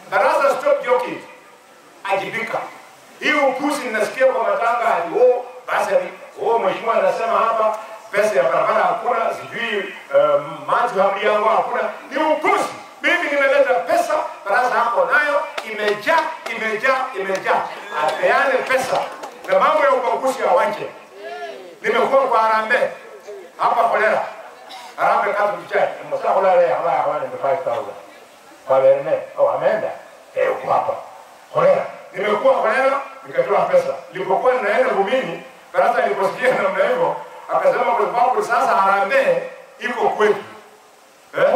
Baraza stop joking, ajibika. Hii upuzi ninasikia kwa matanga hadi oh, basi oh, mheshimiwa anasema hapa pesa ya barabara hakuna, sijui um, maji hamri yangu hakuna. Ni upuzi. Mimi nimeleta pesa, baraza hapo nayo imejaa, imejaa, imejaa. Apeane pesa na mambo ya ubaguzi awache. Nimekuwa kwa Harambee hapa Kolera, Harambee Catholic Church, msa Kolera ya haba haba ni 5000 kwa Berne. Oh, ameenda eh, uko hapa Kolera. Nimekuwa Kolera nikatoa pesa. Nilipokuwa ninaenda Bumini, baraza niliposikia namna hivyo, akasema kwa sababu sasa Harambee iko kwetu eh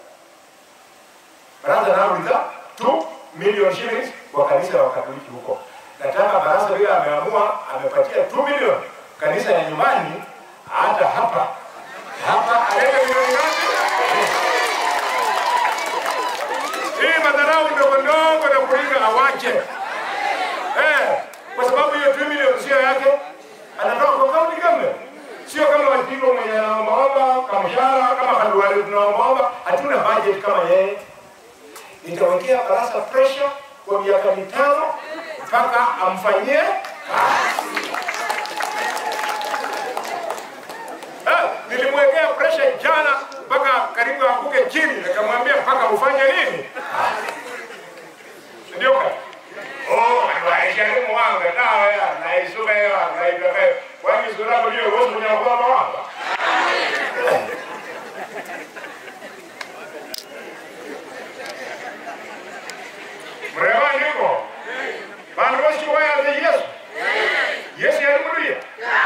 baraza nauliza 2 million shillings kwa kanisa la Wakatoliki huko. Nataka baraza vile ameamua amepatia 2 million kanisa ya nyumbani, hata hapa hapa alete milioni ngapi? Hii madharau ndogo ndogo na kulinga awache eh, kwa sababu hiyo 2 million sio yake, anatoka kwa county government, sio kama Wanjigo mwenye anaombaomba kama mshahara kama Khalwale tunaombaomba, hatuna budget kama yeye nitawekea baraza pressure kwa miaka mitano mpaka amfanyie kazi. Eh, nilimwekea pressure jana mpaka karibu anguke chini, nikamwambia mpaka ufanye nini? Ndio ka Oh, waisharimu wanga nawe naisuka hiyo naitoka hiyo. Kwani sura ndio wewe unyakuwa wanga? mrema niko vanhu voshiwaya ze yesu yesu yari muduya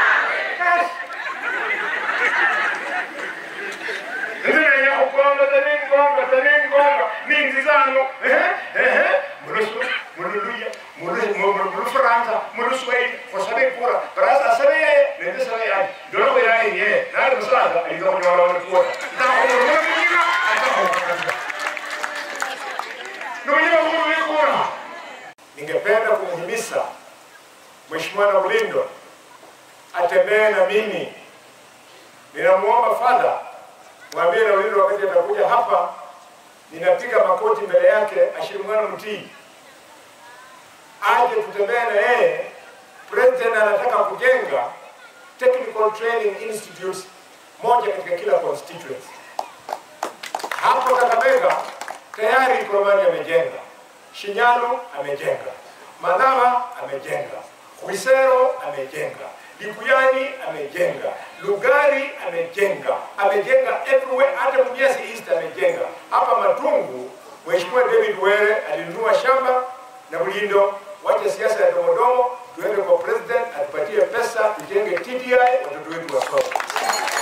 ndinenya kugonga taningonga taningonga ninzizano mululuya mulufaransa muluswahili fosabe kura baraza asabeye nende sabeyayi ndolokoyayi ye nali musaza aiza kunyola wonekuota ntakumulula munyina atakuaa Ndugu Mungu kura. Ningependa kumhimiza Mheshimiwa Naulindo atembee na mimi. Ninamuomba fadha, mwambie Naulindo wakati atakuja hapa, ninapiga makoti mbele yake, ashimwana mtii, aje tutembee na yeye. President anataka kujenga technical training institutes moja katika kila constituency. Hapo Kakamega tayari Ikoromani amejenga, Shinyano amejenga, Malaba amejenga, Khwisero amejenga, Likuyani amejenga, Lugari amejenga, amejenga everywhere, hata Mumias East amejenga. Hapa Matungu, Mheshimiwa David Were alinunua shamba na Bulindo. Wacha siasa ya domodomo, tuende kwa president atupatie pesa, tujenge TDI, watoto wetu wasome.